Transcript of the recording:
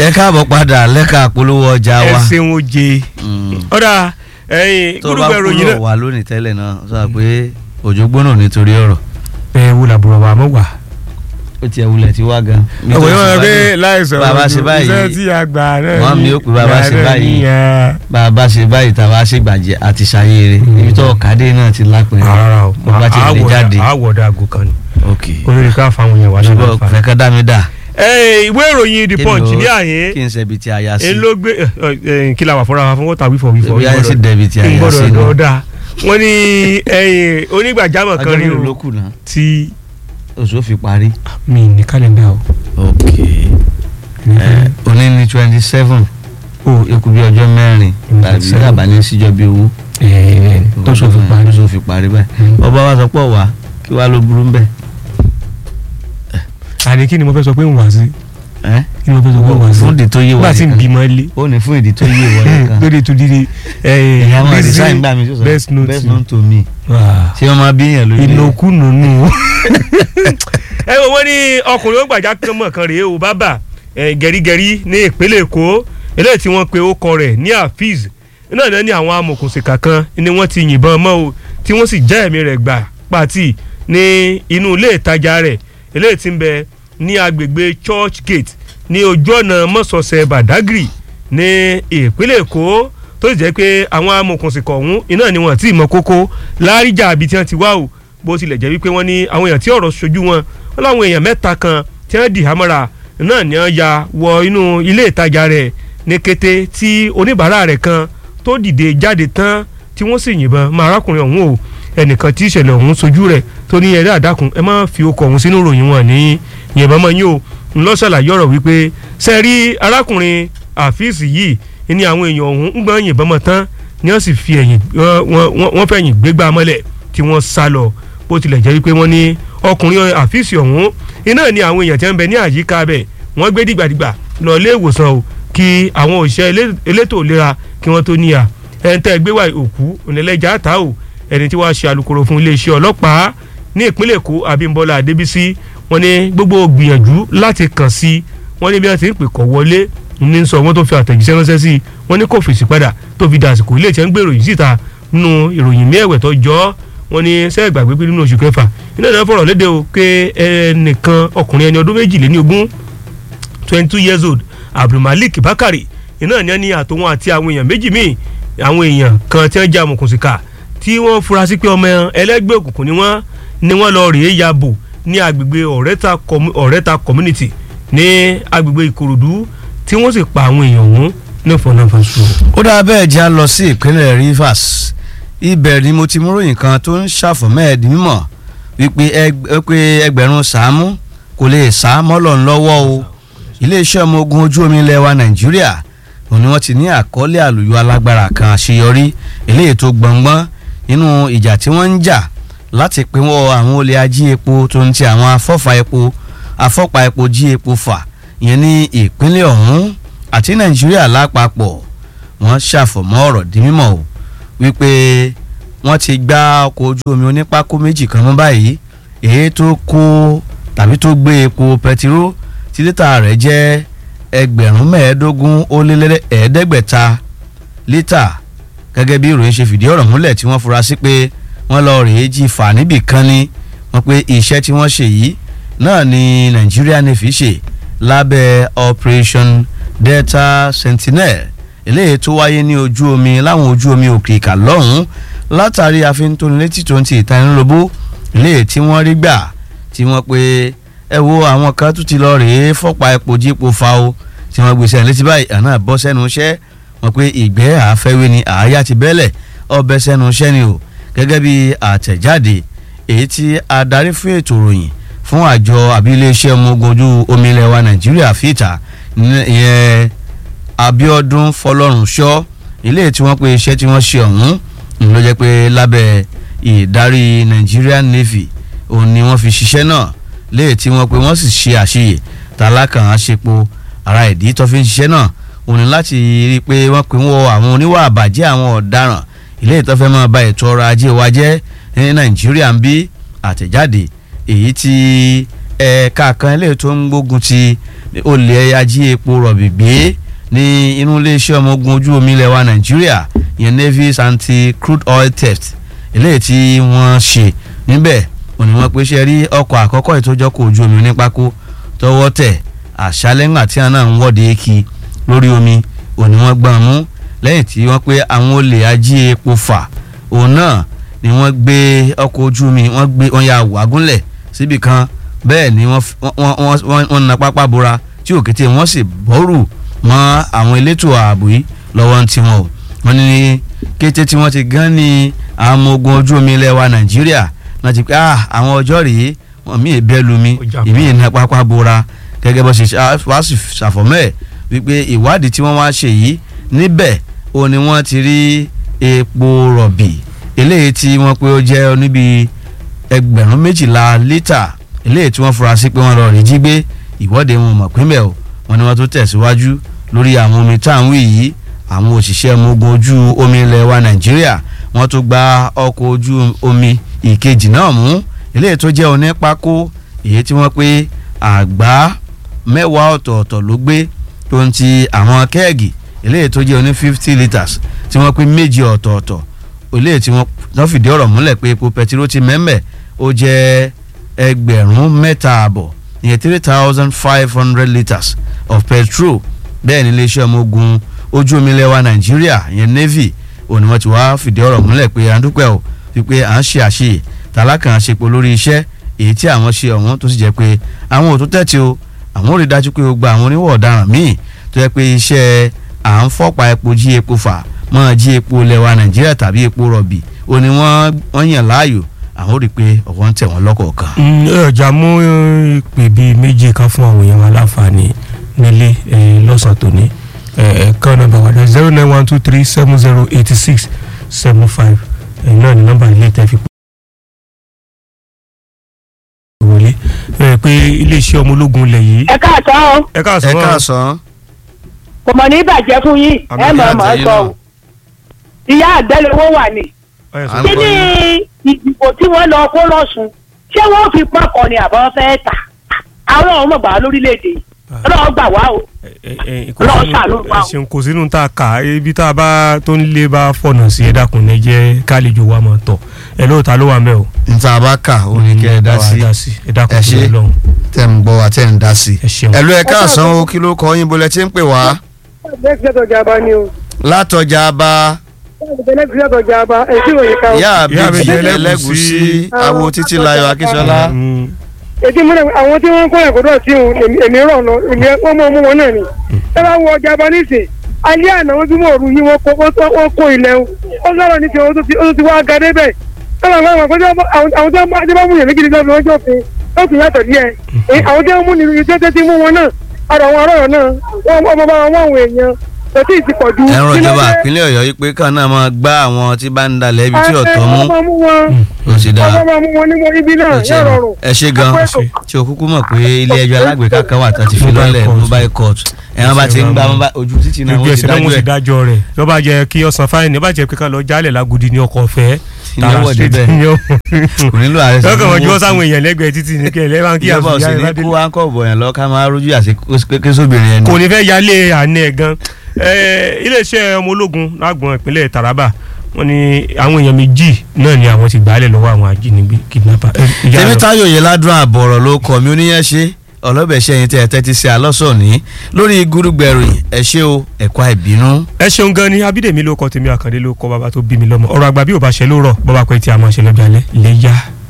ẹ káàbọ̀ padà lẹ́ka polówó ọjà ẹ wa ṣeun oje ọ̀dà ẹ̀yìn tó bá gbólógbó ìròyìn kúrò náà. wá lónìí tẹ́lẹ̀ náà sọ pé òjò gbóná nítorí ọ̀rọ̀ ẹ wo làbúrò wa mọ̀ wá. ó tiẹ̀ wulẹ̀ tí wá gan. ọ̀wọ́ yẹn wọ́n pé láìsàn bàbá ṣe báyìí iṣẹ́ tí a gbà náà wọ́n mi ó pè bàbá ṣe gbà náà báyìí. nìyẹn. bàbá ṣe báyìí tàbá ṣe gbàjẹ́ àti ṣayére ibi tó ọ̀kadé náà ti lápẹ̀rẹ̀ rárá o bàbá ti lè jáde àwọ̀dà àgò kan ni ok olórí ká fáwọn yẹn wá ṣùgbọ́n láǹfààní. fẹ́ ká dá mi dà ẹ ìwé ìròyìn the Kí punch ló- ní àyè kí n ṣe ibi tí a yá sí ń ló gbé ẹ, ẹ, kí la wà fúnra wa fún wọ́tà wífọ̀ wífọ̀ ibi ayé sí dẹ̀bi tí a yá sí gbọ́dọ̀ náà dọ́dà wọ́n ní ẹ̀yìn onígbàjámọ̀ kan ọjọ́ rí mélòó ló o kù náà tí oṣù fi parí mi ní kálẹ̀ndà o. ok ẹ, òní ní twenty seven o ikú bí ọjọ́ mẹ́rin Mm, tàbí seven. dàbà ní síjọ́ bí owó tó sọ fún parí. tó fi parí báyìí Mm. ọba wa sọ pọ̀ wá kí wàá ló burú bẹ́ẹ̀ àní kí ni mo fẹ́ sọ pé ń wá sí ẹ́ kí ni mo fẹ́ sọ pé ń wá sí fún ìdí tó yé wa nígbà tí ń nìkan bímọ ilé ó ní fún ìdí tó yé wa nìkan lórí ètò dídí ìyá wọn design gbà mí sọ best note best known to me Wà. ṣé wọn máa bí èèyàn lórí ìnàkúnù nù. ẹ wo wọ́n ní ọkùnrin ó gbàjá kan mọ̀ kan rèé o bàbá ẹ, gẹ̀rígẹ̀rí ní ìpínlẹ̀ èkó eléyìí tí wọ́n pe orúkọ rẹ̀ ní afeez náà náà ní àwọn amòkùnsìkà kan ni wọ́n ti yìnbọn mọ́ o tí wọ́n sì já ẹ̀mí rẹ̀ gbà pàtì ní inú ilé ìtajà rẹ̀ eléyìí tí ń bẹ ní agbègbè church gate ní ojú ọ̀nà mọ́sọ̀ọ̀sẹ̀ badagry ní ìpínlẹ̀ èkó tó sì jẹ́ pé àwọn amòkùnsìkọ̀ ọ̀hún iná ni wọ́n ti mọ kókó láríjà àbí tí wọ́n ti wá o bó tilẹ̀ jẹ́ wípé wọ́n ní àwọn èèyàn tí ọ̀rọ̀ ṣojú wọn wọ́n láwọn èèyàn mẹ́ta kan tí wọ́n dì hámọ́ra náà ni wọ́n ya wọ inú ilé ìtajà rẹ̀ ní kété tí oníbàárà rẹ̀ kan tó dìde jáde tán tí wọ́n sì yìnbọn mọ́ arákùnrin ọ̀hún o ẹnìkan tí ìṣẹ̀lẹ̀ ọ̀hún sojú rẹ̀ tó ní ẹ̀rẹ́ àdákùn ẹ má fi okọ̀ ọ̀hún sínú ìròyìn wọn ní yìnbọn mọ́ yín o ńlọ ṣàlàyé ọ̀rọ̀ wípé sẹ́ẹ̀rí arákùnrin àfíìsì yìí ní àwọn èèyàn ọ̀hún ń gbọ́n yìnbọn mọ́ tán ni wọ́n sì fi ẹ̀yìn wọ́n- wọ́n wọ́n fẹ̀yìn gbégbá mọ́lẹ̀ tí wọ́n sá lọ bó tilẹ̀ jẹ́ wípé wọ́n ní ọkùnrin àfíìsì ọ̀hún iná ni àwọn èèyàn tí wọ́n ń bẹ ní àyíká bẹ̀ wọ́n gbé dìgbàdìgbà lọ ilé ìwòsàn o kí àwọn òṣìṣẹ́ elé- elétò ìlera kí wọ́n tó níyà ẹni tẹ́ gbé wá òkú onílẹ̀jà ta o ẹni tí wàá ṣe alukoro fún iléeṣẹ́ ọlọ́pàá ní ìpínlẹ̀ èkó abímbọ́lá adébísí wọ́n ní gbogbo gbìyànjú láti kàn sí wọ́n ní bí wọ́n ti ń pè kọ́ wọlé ní sọ wọ́n tó fi àtẹ̀jíṣẹ́ ránṣẹ́ sí i wọ́n ní kò fèsì padà tó fi dàsìkò ilé ìtẹ́ ń gbèrò yìí síta nínú ìròyìn ní ẹ̀wẹ̀ tó jọ ọ́ wọ́n ní sẹ́ẹ̀ gbàgbé pé nínú oṣù kẹfà iná ìdáná fọ̀rọ̀ léde o pé ẹnìkan ọkùnrin ẹni ọdún méjìléní ogún twenty two years old abdulmalik bakari iná ní ẹni àtòwọn àti àwọn èèyàn méjì míì àwọn èèyàn kan tí wọ́n jẹ́ amòkùnsìkà tí wọ́n fura sí pé ọmọ ẹlẹ́gbẹ́ òkùnkùn ni wọ́n ni wọ́n lọ rèé ya bò ní agbègbè ọ̀rẹ́ta commu- ọ̀rẹ́ta community ní agbègbè ìkòròdú tí wọ́n sì pa àwọn èèyàn ọ̀hún ní fọnáfọsù. ó dáa bẹ́ẹ̀ já lọ sí ìpínlẹ̀ Rivers ibẹ̀ ni mo ti mú ròyìn kan tó ń ṣàfọ̀mẹ́ẹ̀dì mímọ̀ wípé ẹg- pé ẹgbẹ̀rún sàámú kò lè sá mọ́lọ̀ ńlọ́wọ́ o iléeṣẹ́ ọmọ ogun ojú omi ilẹ̀ wa Nàìjíríà òun ni wọ́n ti ní àkọọ́lẹ̀ àlùyọ alágbára kan àṣeyọrí eléyìí tó gbọ̀ngbọ́n nínú ìjà tí wọ́n ń jà láti pinwọ́ àwọn olè ají epo tó ń ti àwọn afọ́fà epo afọ́pa epo jí epo fà ìyẹn ní ìpínlẹ̀ ọ̀hún àti Nàìjíríà lápapọ̀ wọ́n ṣàfọ̀mọ́ ọ̀rọ̀ di mímọ̀ o wípé wọ́n ti gbá ọkọ̀ ojú omi onípákó méjì kan mọ́ báyìí èyí tó kó tàbí tó gbé epo pẹtiró tí lítà rẹ̀ jẹ́ ẹgbẹ̀rún mẹ́ẹ̀ẹ́dógún ó lé lé ẹ̀ẹ́dẹ́gbẹ̀ta lítà gẹ́gẹ́ bí ìròyìn ṣe fìdí ọ̀rọ̀ múlẹ̀ tí wọ́n fura sí pé wọ́n lọ rèé jí fà níbì kan ni wọ́n pé iṣẹ́ tí wọ́n ṣe yìí náà ni Nigeria Navy ṣe lábẹ́ Operation Delta Sentinel eléyìí tó wáyé ní ojú omi láwọn ojú omi òkè ìkà lọ́hùn-ún látàrí àfintónilétí tó ń ti ìtanilóbó eléyìí tí wọ́n rí gbà tí wọ́n pe ẹ wo àwọn kan tún ti lọ rèé fọ́pa epo jípo fa o tí wọ́n gbèsè létí báyìí àná bọ́ sẹ́nu iṣẹ́ wọ́n pe ìgbẹ́ àfẹ́wé ni àáyá ti bẹ́lẹ̀ ọbẹ̀ sẹ́nu iṣẹ́ ni o gẹ́gẹ́ bí àtẹ̀jáde èyí tí adarí fún ètò ìròyìn fún àjọ àbí iléeṣẹ́ ọmọ ogun ojú omi ilẹ̀ wa Nàìjíríà fìtà ìyẹn Abíọ́dún Fọlọ́runṣọ́ ilé tí wọ́n pe iṣẹ́ tí wọ́n ṣe ọ̀hún ń ló jẹ́ pé lábẹ́ ìdarí Nigerian Navy òun ni wọ́n fi ṣiṣẹ́ náà léè tí wọ́n pe wọ́n sì ṣe àṣeyè tálákàn àṣepo ara ìdí tó fi ń ṣiṣẹ́ náà òun ni láti rí i pé wọ́n pe wọ́n àwọn oníwà àbàjẹ́ àwọn ọ̀daràn ilé ìtọ́fẹ́ máa ba ètò ọrọ̀ ajé wa jẹ́ ní Nàìjíríà ń bí àtẹ̀jáde èyí tí ẹ̀ka kan eléyìí tó ń gbógun ti olè ají epo rọ̀bì gbé ní inú iléeṣẹ́ ọmọ ogun ojú omi ilẹ̀ wa nàìjíríà ìyẹn navy's anti crude oil theft eléyìí tí wọ́n ṣe níbẹ̀ òní wọ́n pé ṣe rí ọkọ̀ àkọ́kọ́ ìtọ́jọ́kọ̀ ojú omi ní pákó tọwọ́ tẹ̀ àṣálẹ́ngbà tí wọn náà ń wọ́de kí lórí omi òní wọ́n gbọ́n mú lẹ́yìn tí wọ́n pé àwọn olè ají epo fà òun náà ni wọ́n gbé ọkọ̀ ojú omi wọ́n gbé wọ́n ya wàgúnlẹ̀ síbì kan bẹ́ẹ̀ ni wọ́n f- wọ́n- wọ́n wọ́n- wọ́n na pápá bora tí òkété wọ́n sì bọ́rù mọ́ àwọn elétò ààbò yìí lọ́wọ́ ń tiwọn o wọ́n ní kété tí wọ́n ti gán ní àwọn ọmọ ogun ojú omi ilẹ̀ wa nàìjíríà náà ti pé ah àwọn ọjọ́ rèé wọ́n mí ìbẹ́ lu mi Ó jà pa. ìmí ìna pápá bora gẹ́gẹ́ bó ṣe ṣá- wá sì ṣàfọ̀mọ́ ẹ̀ wípé ìwádìí tí wọ́n wá ṣe yìí níbẹ̀ ó ní wọ́n ti rí epo rọ̀bì eléyìí tí wọ́n pé ó jẹ́ níbi ẹgbẹ̀rún méjìlá lítà eléyìí tí wọ́n fura sí pé wọ́n lọ rí jí gbé ìwọ́de wọn mọ̀ pínbẹ̀ o wọ́n ní wọ́n tó tẹ̀síwájú lórí àwọn omi tá à ń wí yìí àwọn òṣìṣẹ́ ọmọ ogun ojú omi ilẹ̀ wa nàìjíríà wọ́n tó gba ọkọ̀ ojú omi ìkejì náà mú eléyìí tó jẹ́ onípákó èyí tí wọ́n pé àgbá mẹ́wàá ọ̀tọ̀ọ̀tọ̀ ló gbé tó ń ti àwọn kẹ́ẹ̀gì eléyìí tó jẹ́ oní fifty litres tí wọ́n pé méjì ọ̀tọ̀ọ̀tọ̀ eléyìí tí wọ́n wọ́n fìdí ọ̀rọ̀ múlẹ̀ pé epo pẹtiró ti mẹ́mẹ́ ó jẹ́ ẹgbẹ̀rún mẹ́ta àbọ̀ ìyẹn three thousand five hundred litres of petrol bẹ́ẹ̀ ni iléeṣẹ́ ọmọ ogun ojú omi ilẹ̀ wa nàìjíríà ìyẹn navy òní wọ́n ti wá fìdí ọ̀rọ̀ múlẹ̀ pé à ń dúpẹ́ o wípé à ń ṣe àṣeyè tàlákàn àṣepọ̀ lórí iṣẹ́ èyí tí àwọn ṣe ọ̀hún tó sì jẹ́ pé àwọn ò tó tẹ̀tí o àwọn ò rí dájú pé gbogbo àwọn oníwọ̀ ọ̀daràn míì tó jẹ́ pé iṣẹ́ à ń fọ́pa epo jí epo fà mọ́ jí epo ilẹ̀ wa nàìjíríà tàbí epo rọ̀bì ó ní wọ́n wọ́n yàn láàyò àwọn ò rí pé ọ̀wọ́n ń tẹ̀ wọ́n lọ́kọ̀ọ̀kan. Mm, ẹ ọjà mú ìpè bíi méje kan fún àwọn èèyàn wa láǹfààní nílé ẹ, lọ́sàn-án tòní ẹ̀ẹ́kan nọ́mbà wa dá zero nine one two three seven zero eighty six seven five náà ni nọ́mbà ilé tẹ́ fi pè wọlé ẹ pé iléeṣẹ́ ọmọ ológun ilẹ̀ yìí. ẹ káàtọ́ o ẹ ẹ káàsán wọn. káàsán. kò mọ̀ ní bàjẹ́ fún yín Àmì ẹ mọ̀ ìyá ọ́ mọ̀ ọ́ àtẹ̀yìn sọ náà. o ìyá àgbẹ̀lówó wà ní. Ẹ sọ. À ń kí gbọ́ ni yín. ìdìbò tí wọ́n lọ kó lọ́sùn ṣé wọ́n fi pọ́kàn ni àbọ̀ fẹ́ tà àwọn ọmọ gbà wá lórílẹ̀‐èdè yìí ọlọ́run gbà wá o ẹ ẹ kò Ọlọ́run sínú- ṣàánú wa o. ẹ ṣeun kò sínú tá a kà á, ibi tá a bá tó ń lé bá fọ̀nà sí ẹ dákun ẹ jẹ́ kálíjò wa máa tọ̀ ẹ lóòótọ́ ló wà mẹ́ o. níta bá kà ó ní kẹ́ ẹ dá Bá wa sí ẹ dákun Ẹ tó ṣé. lọ lọ́hùn tẹ̀ ń gbọ́ wa tẹ̀ ń dá sí. ẹ ṣeun. ẹ ló ẹ káàsán o kí ló kọ yín bolẹ̀ tí ń pè wá lẹ́gbẹ̀ẹ́ ọjà ni o látọjà bá lẹ́gbẹ̀ẹ́ ọjà bá èyí tí òye ká o. ìyá Ìyá àbèjì Àbèjì ẹlẹ́gùsí Ẹlẹ́gùṣí. awo títí láyọ̀ akíṣọlá. Mm, èdè múlẹ̀ àwọn tí wọ́n ń kọ́ ẹ̀kọ́ náà tí èmi rọ̀ lọ èmi wọ́n mọ̀ mú wọn náà ni. ẹ bá wọ ọjà bá nísìn alẹ́ àná wọ́n tún mọ̀ òru yìí wọ́n kó wọ́n kó ilẹ̀ o ó sọ̀rọ̀ ní tiwọn ó tún ti- ó tún ti wá ga débẹ̀. ẹ bá wọn àwọn tí wọ́n bá mú yẹn méjì nígbà tí wọ́n jọ fi ó tún yàtọ̀ díẹ̀ Èyí, àwọn tí wọ́n mú nínú iṣẹ́ tẹ́tí mú wọn náà àrò àwọn arọ́rọ̀ náà wọ́n ọmọ bá wọn àwọn èèyàn tẹ̀tí ìsìpọ̀ ju. ẹ̀rọ kí ló ìjọba dé? ìpínlẹ̀ ọ̀yọ́ yìí pé kàn náà máa gbá àwọn tí bá ń dalẹ̀ ibi tí ọ̀tọ̀ mú ọmọ mú wọn ó sì dáa ọmọ mú wọn ní wọn ibi náà ó ṣe yóò rọrùn. ẹ ṣe gan Àpẹẹrẹ. tí o kúkú mọ̀ pé ilé ẹjọ́ alágbèéká kan wà tó ti fi Mobile lọ́lẹ̀ court. mobile court ẹ̀wọ̀n bá ti ń gbá mobile- ojú títì náà ojú wọ́n ti ẹsẹ̀ náà dájú wọ́n sì ẹ̀ dájọ́ rẹ̀ tó bá jẹ́ kí ọ̀sán fáìní bá jẹ́ pé ká lọ jálẹ̀ lágùdì ní ọkọ̀ ọ̀fẹ́ Ní ọwọ́ débẹ̀. kò nílò ààrẹ sí lọ́kàn wọ́n jọ́ sáwọn èèyàn lẹ́gbẹ̀ẹ́ títì ní kẹ́lẹ́ bá ń kí ìjọba àfihàn òsì ní ìbádé kó áńkọ̀ bọ̀yàn lọ ká máa rójú àti kéṣobìnrin ẹni. kò ní fẹ́ yálé àná ẹ̀ gan Eh, iléeṣẹ́ ọmọ ológun lágbọ̀n ìpínlẹ̀ Taraba wọ́n ní àwọn èèyàn méjì náà ni àwọn ti gbàálẹ̀ lọ́wọ́ àwọn ajínigbé kidnapper. Eh, ìyá tèmi lọ. táyọ̀ yìí ládùn àbọ̀rọ̀ ló kọ́ mi oníyẹn ṣe ọlọ́bẹ̀ṣẹ́ yín tẹ́ ẹ tẹ́tí sí alọ́sọ̀ọ́ni lórí gúrúgbẹ̀rù ẹ ṣé o ẹ̀kọ́ ìbínú. ẹ ṣeun gan ni abídèmí ló kọ tèmi àkàndé ló kọ bàbá tó bí mi lọ́mọ ọ̀rọ̀ àgbà bí ò bá ṣe ló rọ̀ bọba pẹ tí a máa ṣe lọ́jọ́ alẹ́ lè yá